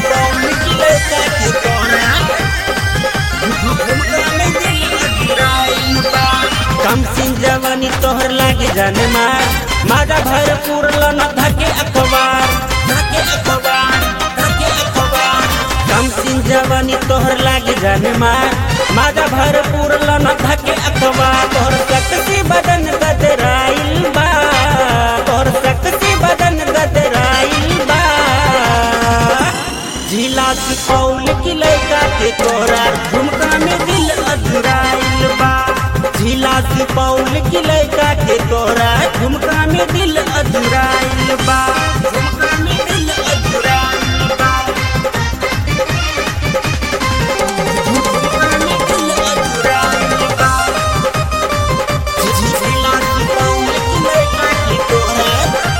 सुपौल की लड़का के तोरा झुमका में दिल अजुराइल बा कम सिंह जवानी तोहर लागे जाने मार माजा भरपूर लन धके अखबार धके अखबार धके अखबार कम सिंह जवानी तोहर लागे जाने मार माजा भरपूर लन धके अखबार तोहर शक्ति बदन गदराइल बा तोहर शक्ति बदन गदराइल बा झीला सुपौल की लड़का के तोरा झुमका में दिल अधुराइल बा झीला सुपौल की लड़का के तोरा झुमका में दिल अधुराइल बा झुमका में दिल अधुराइल बा झुमका में दिल अधुराइल बा झीला सुपौल की लड़का के तोरा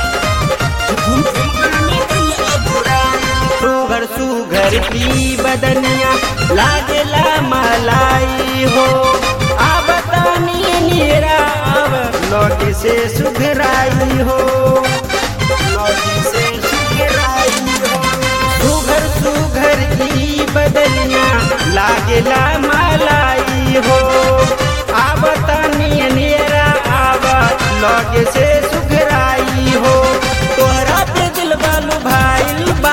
सुगर सुगर की बदनिया लागेला मलाई हो अब तानी नीरा अब लौट से सुघराई हो लौट से सुघराई हो सुघर सुघर की बदनिया लागेला मलाई हो अब तानी नीरा अब लौट से सुघराई हो तोहरा पे दिल बालू भाईल बा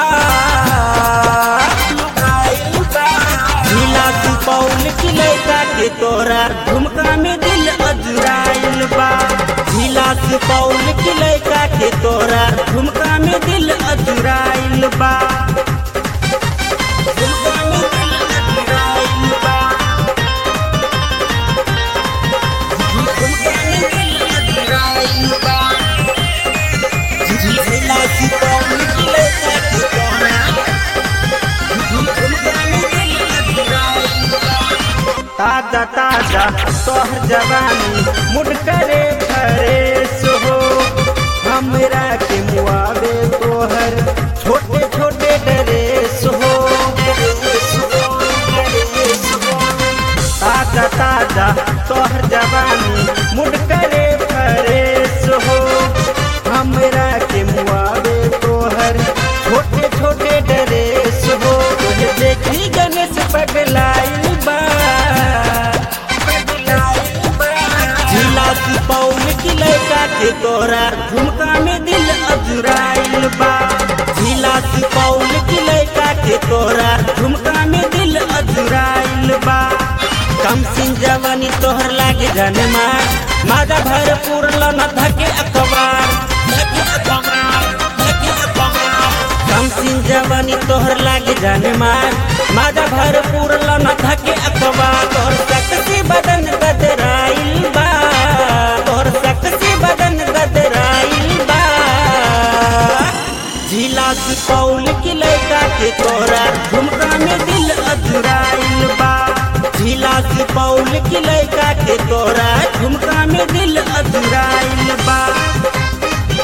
झीला सुपौल की लड़का के तोरा झुमका में दिल अजुराइल बा झीला सुपौल की लड़का के तोरा झुमका में दिल अजुराइल बा झुमका में दिल अजुराइल बा झुमका में दिल अजुराइल बा झीला सुपौल की लड़का के तोरा ताजा ताजा तोहर जवानी मुड करे फरेस हो हमरा के मुआवे तोहर छोटे छोटे ड्रेस हो ताजा ताजा तोहर जवानी मुड करे फरेस हो हमरा के मुआवे तोहर छोटे छोटे ड्रेस हो तुझे देखी गणेश पगलाइल बा झीला सुपौल की लड़का के तोरा झुमका में दिल अजुराइल बा झीला सुपौल की लड़का के तोरा झुमका में दिल अजुराइल बा कम सिंह जवानी तोहर लागे जाने मार माजा भरपूर लन धके अखबार धके अखबार धके अखबार कम सिंह जवानी तोहर लागे जाने मार माजा भरपूर लन धके अखबार तोहर शक्ति बदन गदराइल बा तोहर शक्ति बदन गदराइल बा झीला सुपौल की लड़का के तोरा झुमका में दिल अधुराइल बा झीला सुपौल की लड़का के तोरा झुमका में दिल अधुराइल बा